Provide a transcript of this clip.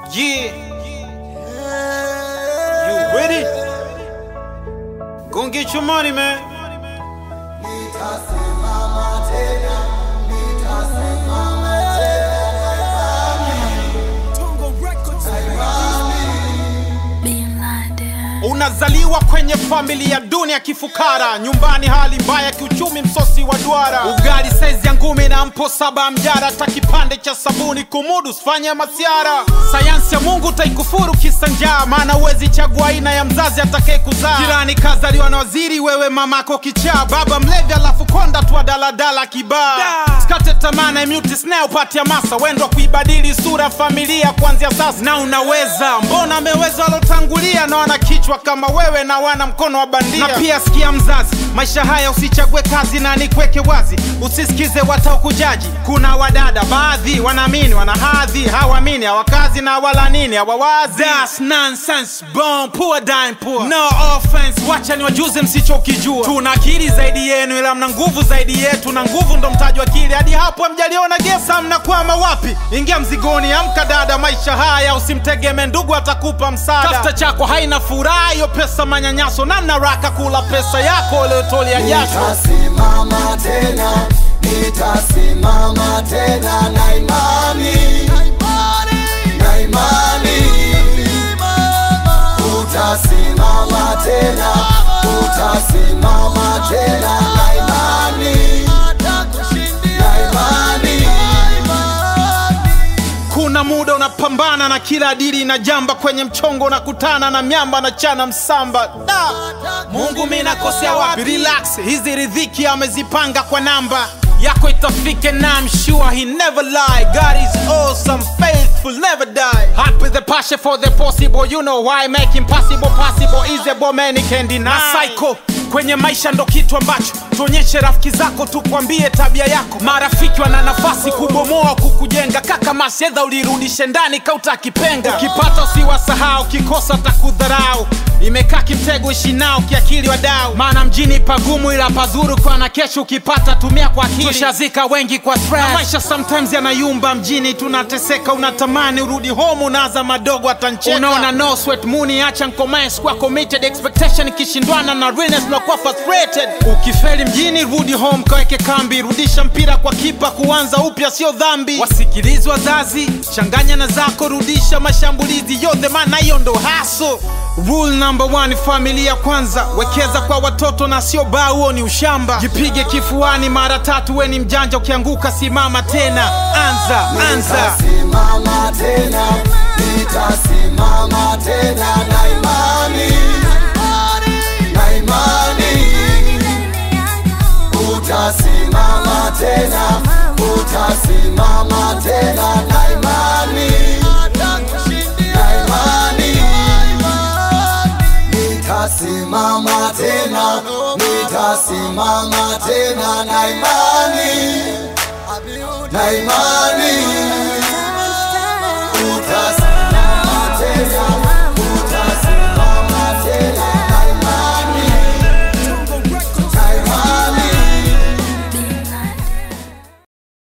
Yeah. You with it? Go and get your money, man. Being blinded. Unazaliwa kwenye familia duni ya kifukara, nyumbani hali mbaya, kiuchumi msosi wa duara, ugali saizi ya ngumi na mpo saba mjara, hata kipande cha sabuni kumudu sifanye masiara. Sayansi ya Mungu taikufuru kisa njaa, maana uwezi chagua aina ya mzazi atakaye kuzaa. Jirani kazaliwa na waziri, wewe mamako kichaa, baba mlevi, alafu konda tu wa daladala kibaa. Sikate tamaa na imute snare upate hamasa, wendwa kuibadili sura ya familia kuanzia sasa, na unaweza. Mbona ameweza walotangulia na wana kichwa kama wewe na wana mkono wa bandia. Na pia sikia mzazi, maisha haya usichague kazi na nikweke wazi, usisikize wataokujaji. Kuna wadada baadhi wanaamini wana hadhi, hawaamini hawakazi na wala nini hawawazi. That's nonsense, born poor dying poor. No offense, wacha niwajuze msichokijua. Tuna akili zaidi yenu, ila mna nguvu zaidi yetu, na nguvu ndo mtaji wa akili. Hadi hapo hamjaliona gesa, mnakwama wapi? Ingia mzigoni, amka dada, maisha haya usimtegeme ndugu atakupa msaada. Tafuta chako haina furaha, hiyo pesa manyanyaso, na naraka kula pesa yako uliotolia jasho. Nitasimama tena, nitasimama tena na imani, na imani. Utasimama tena, utasimama tena na imani, na imani. Kuna muda unapambana na kila dili na jamba, kwenye mchongo unakutana na miamba na chana msamba. Da! Mungu mi nakosea wapi? Relax, hizi ridhiki amezipanga kwa namba yako itafike na I'm sure he never lie God is awesome, faithful, never die Hot with the passion for the possible You know why make impossible possible Is a man can deny Na psycho kwenye maisha ndo kitu ambacho tuonyeshe rafiki zako tukwambie tabia yako marafiki wana nafasi kubomoa kukujenga kaka masedha ulirudishe ndani kauta kipenga ukipata usiwasahau ukikosa takudharau imekaa kimtego ishi nao kiakili wadau maana mjini pagumu ila pazuru kwa na kesho ukipata tumia kwa akili tushazika wengi kwa stress. na maisha sometimes yanayumba mjini tunateseka unatamani urudi home unaza madogo atancheka unaona no sweat muni acha nkomae sikuwa committed expectation ikishindwana na realness unakuwa frustrated ukifeli mjini rudi home kaweke kambi rudisha mpira kwa kipa kuanza upya sio dhambi wasikilizi wazazi changanya na zako rudisha mashambulizi yote maana hiyo ndo haso rule number one familia kwanza wekeza kwa watoto na sio baa huo ni ushamba jipige kifuani mara tatu we ni mjanja ukianguka simama tena anza anza Nitasimama tena, nitasimama tena na imani, na imani. Utasimama tena, utasimama tena na imani, na imani. Nitasimama tena, nitasimama tena na imani, na imani. Utasimama